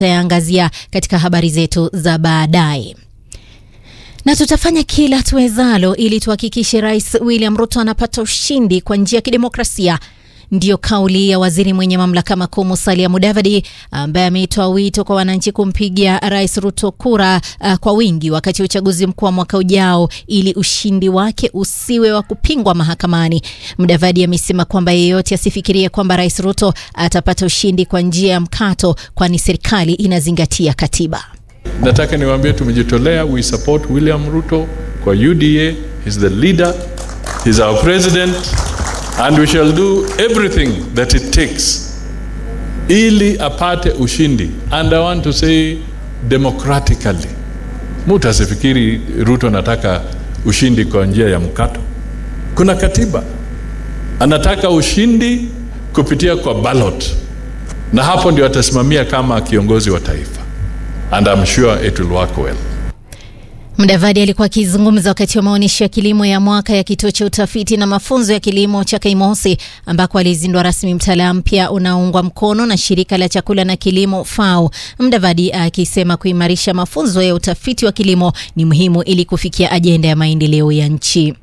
tutayaangazia katika habari zetu za baadaye na tutafanya kila tuwezalo ili tuhakikishe Rais William Ruto anapata ushindi kwa njia ya kidemokrasia. Ndiyo kauli ya waziri mwenye mamlaka makuu Musalia Mudavadi ambaye ameitoa wito kwa wananchi kumpigia Rais Ruto kura uh, kwa wingi wakati wa uchaguzi mkuu wa mwaka ujao ili ushindi wake usiwe wa kupingwa mahakamani. Mudavadi amesema kwamba yeyote asifikirie kwamba Rais Ruto atapata ushindi kwa njia ya mkato, kwani serikali inazingatia katiba. Nataka niwaambie tumejitolea, we support William Ruto kwa UDA. He's the leader, he's our president and we shall do everything that it takes ili apate ushindi and I want to say democratically. Mtu asifikiri Ruto anataka ushindi kwa njia ya mkato. Kuna katiba, anataka ushindi kupitia kwa ballot, na hapo ndio atasimamia kama kiongozi wa taifa and I'm sure it will work well. Mudavadi alikuwa akizungumza wakati wa maonyesho ya kilimo ya mwaka ya kituo cha utafiti na mafunzo ya kilimo cha Kaimosi ambako alizindua rasmi mtaala mpya unaoungwa mkono na shirika la chakula na kilimo FAO. Mudavadi akisema kuimarisha mafunzo ya utafiti wa kilimo ni muhimu ili kufikia ajenda ya maendeleo ya nchi.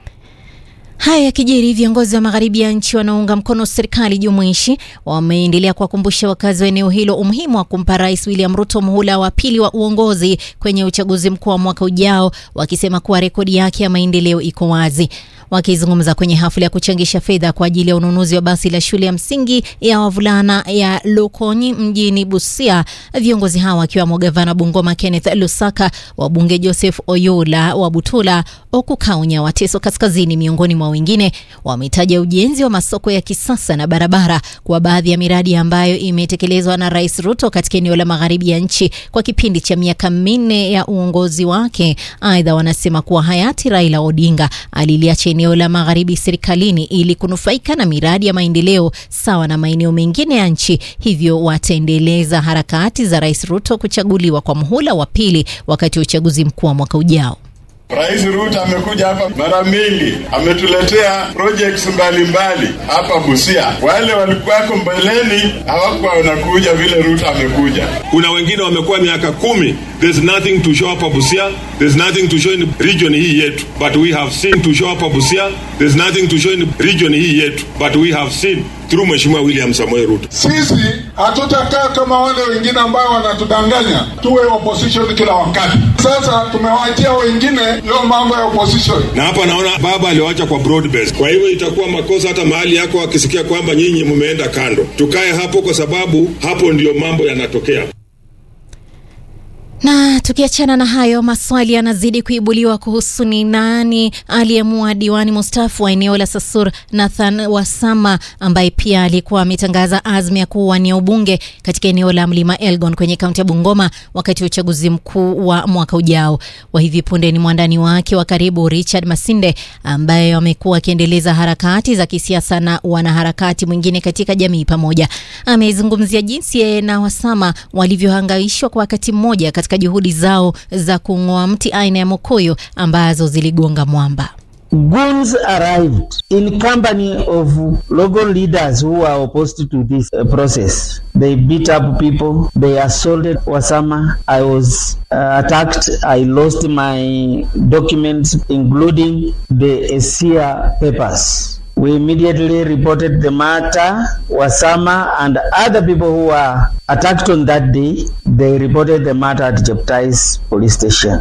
Haya yakijiri, viongozi wa magharibi ya nchi wanaounga mkono serikali jumuishi wameendelea kuwakumbusha wakazi wa eneo hilo umuhimu wa kumpa Rais William Ruto muhula wa pili wa uongozi kwenye uchaguzi mkuu wa mwaka ujao, wakisema kuwa rekodi yake ya maendeleo iko wazi. Wakizungumza kwenye hafla ya kuchangisha fedha kwa ajili ya ununuzi wa basi la shule ya msingi ya wavulana ya Lukonyi mjini Busia, viongozi hawa wakiwemo gavana Bungoma Kenneth Lusaka, wabunge Joseph Oyula wa Butula, Okukaunya wa Teso Kaskazini, miongoni mwa wengine, wametaja ujenzi wa masoko ya kisasa na barabara kwa baadhi ya miradi ambayo imetekelezwa na Rais Ruto katika eneo la magharibi ya nchi kwa kipindi cha miaka minne ya uongozi wake. Aidha, wanasema kuwa hayati Raila Odinga aliliacha eneo la magharibi serikalini ili kunufaika na miradi ya maendeleo sawa na maeneo mengine ya nchi, hivyo wataendeleza harakati za Rais Ruto kuchaguliwa kwa muhula wa pili wakati wa uchaguzi mkuu wa mwaka ujao. Rais Ruto amekuja hapa mara mingi, ametuletea projects mbalimbali hapa Busia. Wale walikuwako mbeleni hawakuwa wanakuja vile Ruto amekuja. Kuna wengine wamekuwa miaka kumi. There's nothing to show hapa Busia. There's nothing to show in region hii yetu, but we have seen to show hapa Busia. There's nothing to show in region hii yetu, but we have seen through Mheshimiwa William Samoei Ruto. Sisi hatutakaa kama wale wengine ambao wanatudanganya tuwe opposition kila wakati. Sasa tumewaachia wengine hiyo mambo ya opposition. Na hapa naona baba aliwacha kwa broad base. Kwa hivyo itakuwa makosa hata mahali yako akisikia kwamba nyinyi mmeenda kando. Tukae hapo kwa sababu hapo ndiyo mambo yanatokea. Na tukiachana na hayo, maswali yanazidi kuibuliwa kuhusu ni nani aliyemua diwani mustafu wa eneo la Sasur Nathan Wasama, ambaye pia alikuwa ametangaza azma ya kuwania ubunge katika eneo la mlima Elgon kwenye kaunti ya Bungoma wakati wa uchaguzi mkuu wa mwaka ujao. Wa hivi punde ni mwandani wake wa karibu Richard Masinde, ambaye amekuwa akiendeleza harakati za kisiasa na wanaharakati mwingine katika jamii pamoja. Amezungumzia jinsi yeye na Wasama walivyohangaishwa kwa wakati mmoja katika juhudi zao za kung'oa mti aina ya mokoyo ambazo ziligonga mwamba. Goons arrived in company of local leaders who were opposed to this uh, process. They beat up people. They assaulted Wasama. I was uh, attacked. I lost my documents, including the ASIA papers. We immediately reported the matter. Wasama and other people who were attacked on that day, they reported the matter at Jeptais police station.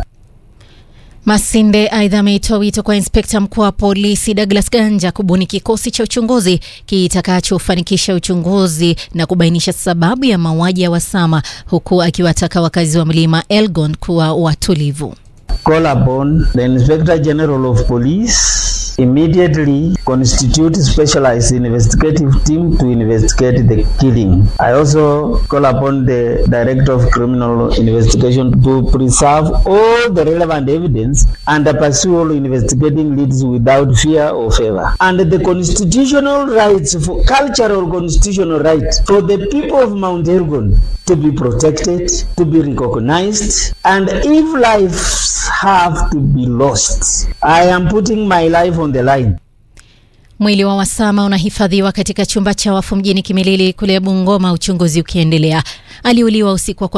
Masinde aidha ameitoa wito kwa inspekta mkuu wa polisi Douglas Ganja kubuni kikosi cha uchunguzi kitakachofanikisha uchunguzi na kubainisha sababu ya mauaji ya Wasama, huku akiwataka wakazi wa mlima Elgon kuwa watulivu. Call upon the Inspector General of Police immediately constitute specialized investigative team to investigate the killing. I also call upon the Director of Criminal Investigation to preserve all the relevant evidence and pursue all investigating leads without fear or favor. And the constitutional rights for cultural constitutional right for the people of Mount Elgon to be protected, to be recognized, and if lives have to be lost, I am putting my life on the line. Mwili wa Wasama unahifadhiwa katika chumba cha wafu mjini Kimilili kule Bungoma, uchunguzi ukiendelea. Aliuliwa usiku wa